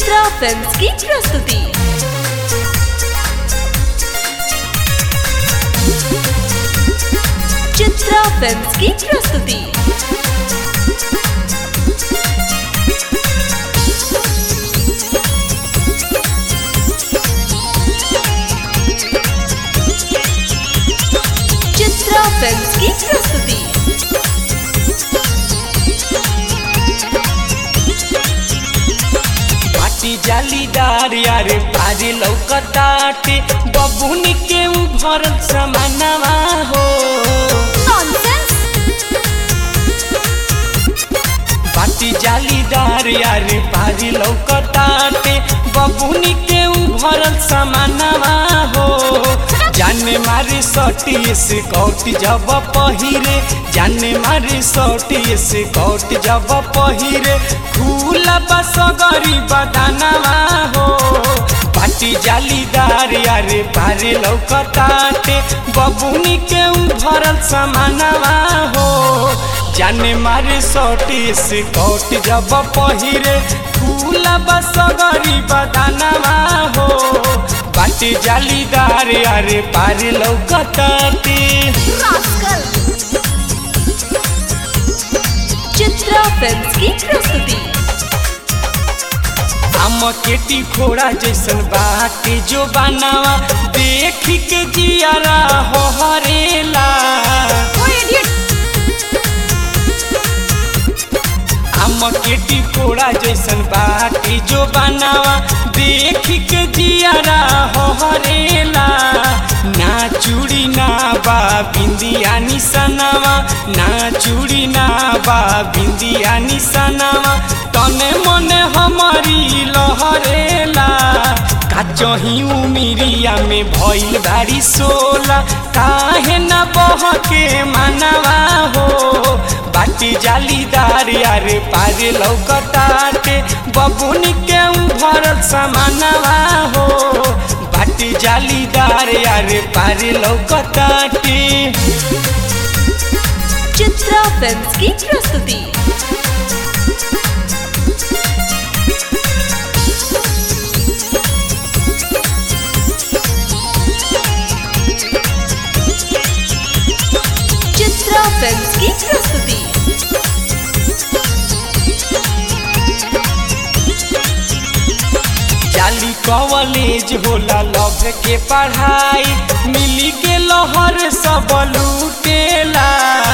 Chitra films की प्रस्तुति Chitra films की प्रस्तुति चित्रा फिल्म्स की प्रस्तुति पाटी जालीदार यारे पारी लौकताटे बबुन के उ भरल समानवा हो पाटी जालीदार यारे पारी लौकताटे बबुन के उ भरल समानवा हो जाने मारे सटी से कौट जब पहिरे जाने मारे सटी से कौट जब पहिरे खुला बस गरीब दानवा हो पाटी जालीदार यारे पारे लौकताटे बबुनी के उ भरल समानवा हो जाने मारे सटी से कौट जब पहिरे खुला बस गरीब दानवा हो बाटी जालीदार यारे पारे लौकताटे चित्रा फिल्म्स की प्रस्तुति हम केटी घोड़ा जैसन बाटे जो बनावा देख के जियारा हो हरेला हम केटी घोड़ा जैसन बाटे जो बनावा देख के जियारा हो हरेला ना चूड़ी ना बा बिंदिया निसनावा ना चूड़ी ना बा बिंदिया निसनावा तने मने हमारी लहरेला काचही उमिरिया में भइल बारी सोला काहे न बह के मानवा हो बाटी जालीदार यारे पारे लौकताटे बबुन के उ भरल समानवा हो बाटी जालीदार यारे पारे लौकताटे चित्रा फिल्म्स की प्रस्तुति चित्रा फिल्म्स की प्रस्तुति जाली कॉलेज होला लव के पढ़ाई मिली के लहर सब लूटेला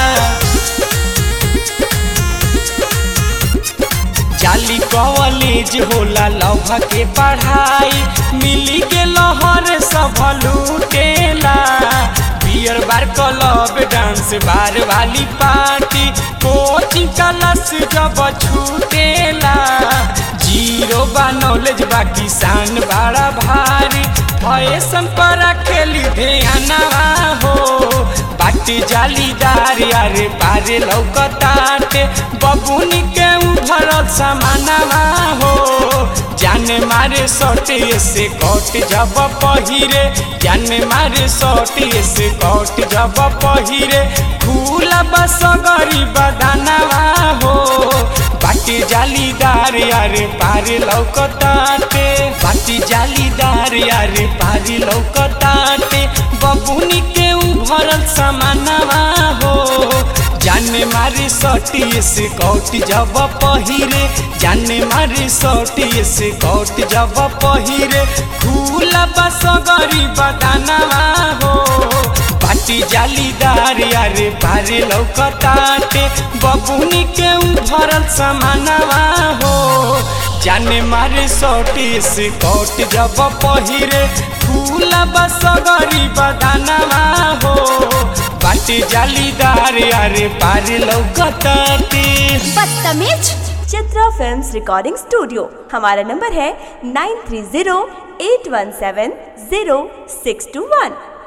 जाली कॉलेज होला लव के पढ़ाई मिली के लहर सब लूटेला beer bar club dance bar वाली पार्टी कोचिंग क्लास जब छूटेला जीरो बा नॉलेज बा किसान बड़ा भारी फैशन पर खेली ध्यानवा हो बाटी जालीदार यारे पारे लौकताटे बबुन के उ भरल समानवा हो जाने मारे सटे से कट जब पहिरे जाने मारे सटे से कट जब पहिरे खुला बस गरीब दानवा हो बाटी जालीदार यारे पारे लौकताटे बाटी जालीदार यारे पारे लौकताटे बबुनी के उ भरल समानवा हो जाने मारे सटी से कौट जब पहिरे जाने मारे सटी से कौट जब पहिरे खुला बस गरीब दानवा हो बाटी जालीदार यारे पारे लौकताटे बबुनी के उ भरल समानवा हो जाने मारे सटी से कौट जब पहिरे खुला बस गरीब दानवा हो बाटी जालीदार यारे पारे लौकताटे बदतमीज चित्रा फिल्म्स रिकॉर्डिंग स्टूडियो हमारा नंबर है nine three zero eight one seven zero six two वन